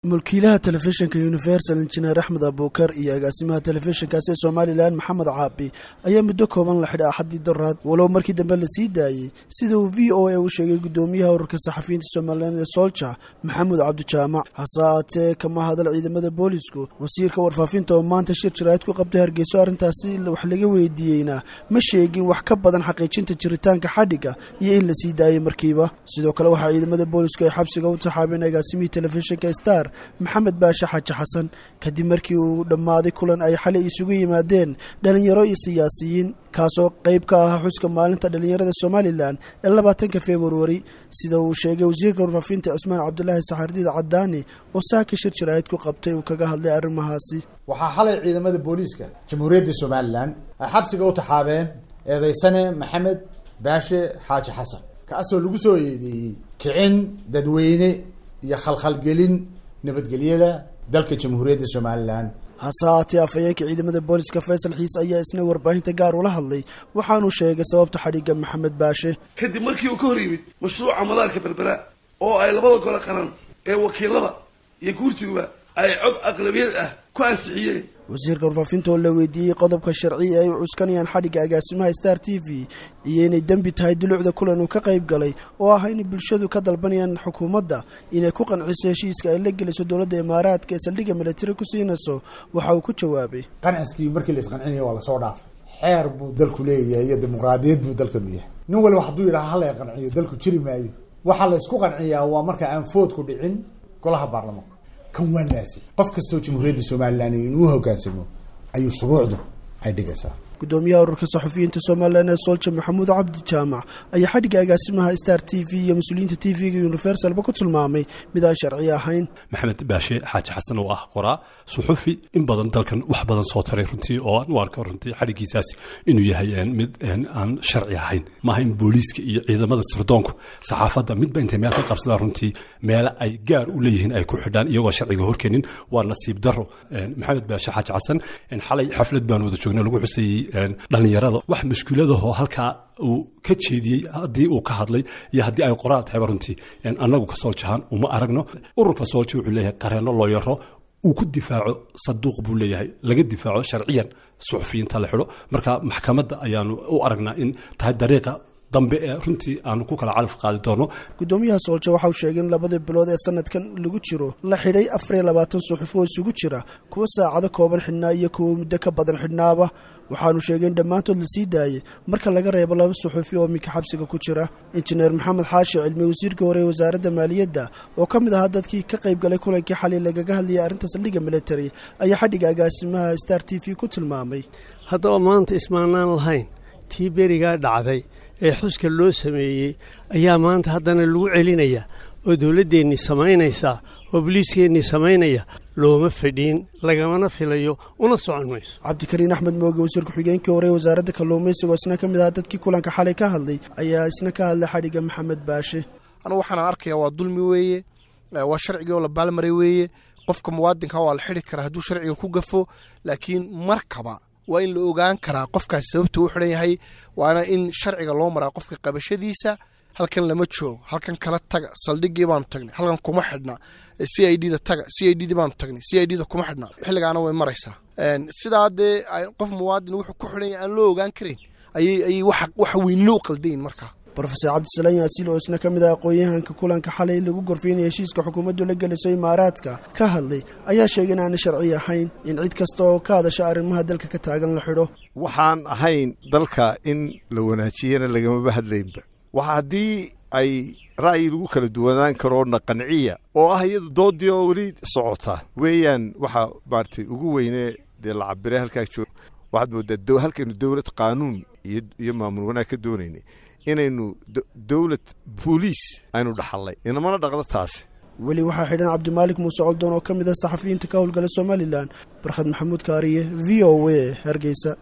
mulkiilaha telefishinka universal injineer axmed abuukar iyo agaasimaha telefishinkaasi ee somalilan maxamed caabi ayaa muddo kooban la xidhay axaddii daraad walow markii dambe la sii daayey sida uu v o a u sheegay gudoomiyaha ururka saxafiyiinta somalilan ee solja maxamuud cabdijaamac hase aatee kama hadal ciidamada boolisku wasiirka warfaafinta oo maanta shir jaraa'id ku qabtay hargeyso arrintaasi wax laga weydiiyeyna ma sheegin wax ka badan xaqiijinta jiritaanka xadhigga iyo in la sii daayey markiiba sidoo kale waxaa ciidamada boolisku ay xabsiga u taxaabeen agaasimihii telefishinka star maxamed baashe xaaji xasan kadib markii uu dhammaaday kulan ay xalay isugu yimaadeen dhalinyaro iyo siyaasiyiin kaasoo qayb ka ahaa xuska maalinta dhallinyarada somalilan ee labaatanka februari sida uu sheegay wasiirka warfaafinta cusmaan cabdulaahi saxardiid cadaani oo saaka shir jaraa'id ku qabtay uu kaga hadlay arrimahaasi waxaa xalay ciidamada booliiska jamhuuriyadda somalilan ay xabsiga u taxaabeen eedeysane maxamed baashe xaaji xasan kaasoo lagu soo eedeeyey kicin dadweyne iyo khalkhalgelin nabadgelyada dalka jamhuuriyadda somalilan hase haatee afhayeenka ciidamada booliska faysal xiis ayaa isna warbaahinta gaar ula hadlay waxaanuu sheegay sababta xadhigga maxamed baashe kadib markii uu ka hor yimid mashruuca madaarka berbera oo ay labada gole qaran ee wakiilada iyo guurtiguba ay cod aqlabiyad ah ku ansixiyeen wasiirka warfaafinta oo la weydiiyey qodobka sharci ay u cuskanayaan xadhigga agaasimaha star t v iyo inay dembi tahay dulucda kulan uu ka qayb galay oo ah inay bulshadu ka dalbanayaan xukuumadda inay ku qanciso heshiiska ay la gelayso dowladda imaaraadka ee saldhigga militari ku siinayso waxa uu ku jawaabay qanciskii markii la isqancinaya waa lasoo dhaafay xeer buu dalku leeyahay iyo dimuqraadiyad buu dalkanu yahay nin waliba hadduu yidhaha hala qanciyo dalku jiri maayo waxaa la isku qanciyaa waa marka aan foodku dhicin golaha baarlamaanka kan waa laasi qof kastoo jamhuuriyadda somalilan inuu hogaansamo ayuu shuruucdu ay dhigaysaa gudoomiyaha ururka saxufiyiinta somalilan ee solja maxamuud cabdi jaamac ayaa xadhigga agaasimaha star t v iyo mas-uuliyiinta t v-ga universalba ku tilmaamay mid aan sharci ahayn maxamed baashe xaaji xasan oo ah qoraa suxufi in badan dalkan wax badan soo taray runtii oo aan u arko runtii xadhiggiisaas inuu yahay mid aan sharci ahayn maaha in booliiska iyo ciidamada sirdoonku saxaafadda midba intay meel ka qabsadaan runtii meele ay gaar u leeyihiin ay ku xidhaan iyagoo sharciga horkenin waa nasiib daro maxamed baashe xaaji xasan xalay xaflad baan wada joognay lagu xusayey dhallinyarada wax mushkiladahoo halkaa uu ka jeediyey haddii uu ka hadlay iyo haddii ay qoraal tahayba runtii annagu ka soo jahaan uma aragno ururka soolja wuxuu leeyahay qareenno loo yaro uu ku difaaco saduuq buu leeyahay laga difaaco sharciyan suxufiyiinta la xidho marka maxkamadda ayaanu u aragnaa in tahay dariiqa dambe ee runtii aanu ku kala calaf qaadi doono gudoomiyaha soolja waxa uu sheegay in labadii bilood ee sanadkan lagu jiro la xidhay afariyo labaatan suxuf oo isugu jira kuwa saacado kooban xidhnaa iyo kuwa muddo ka badan xidhnaaba waxaanu sheegay in dhammaantood la sii daayey marka laga reebo laba suxufi oo minka xabsiga ku jira injineer maxamed xaashi cilmi wasiirka hore ee wasaaradda maaliyadda oo ka mid ahaa dadkii ka qayb galay kulankii xalay lagaga hadlayay arrinta saldhigga military ayaa xadhigga agaasimaha star t v ku tilmaamay haddaba maanta ismaanaan lahayn tii berigaa dhacday ee xuska loo sameeyey ayaa maanta haddana lagu celinaya oo dowladdeennii samaynaysaa oo boliiskeennii samaynaya looma fadhiin lagamana filayo una socon mayso cabdikariin axmed mooge wasiir ku-xigeenkii hore ee wasaaradda kalluumaysiga oo isna ka mid ahaa dadkii kulanka xalay ka hadlay ayaa isna ka hadlay xadhigga maxamed baashe anugu waxaan arkayaa waa dulmi weeye waa sharcigii oo la baalmaray weeye qofka muwaadinka waa la xidhi karaa hadduu sharciga ku gafo laakiin markaba waa in la ogaan karaa qofkaas sababta u xidhan yahay waana in sharciga loo maraa qofka qabashadiisa halkan lama joogo halkan kala taga saldhigii baanu tagnay halkan kuma xidhna c i d da taga c i d d baanu tagnay c i d da kuma xidhna xilligaana way maraysaa sidaa dee qof muwaadin wuxuu ku xidhan yahay aan loo ogaan karayn ayay ayay waxa weynlo u qaldayin markaa rofeor cabdisalaan yaasiil oo isna ka mid ah aqoon-yahanka kulanka xalay lagu gorfeynaya heshiiska xukuumaddu la geliso imaaraadka ka hadlay ayaa sheegay in aanay sharci ahayn in cid kasta oo ka hadasha arrimaha dalka ka taagan la xidho waxaan ahayn dalka in la wanaajiyana lagamaba hadlaynba waxa haddii ay ra'yi lagu kala duwanaan karoo naqanciya oo ah iyadu doodii oo weli socota weeyaan waxa maaratay ugu weyne dee la cabiray halkaa joog waxaad moodaa halkaynu dowlad qaanuun iyo maamul wanaag ka doonaynay inaynu dowlad booliis aynu dhaxallay inamana dhaqdo taasi weli waxaa xidhan cabdimaalik muuse coldoon oo ka mid ah saxafiyiinta ka howlgala somalilan barkhad maxamuud kaariye v o a hargeysa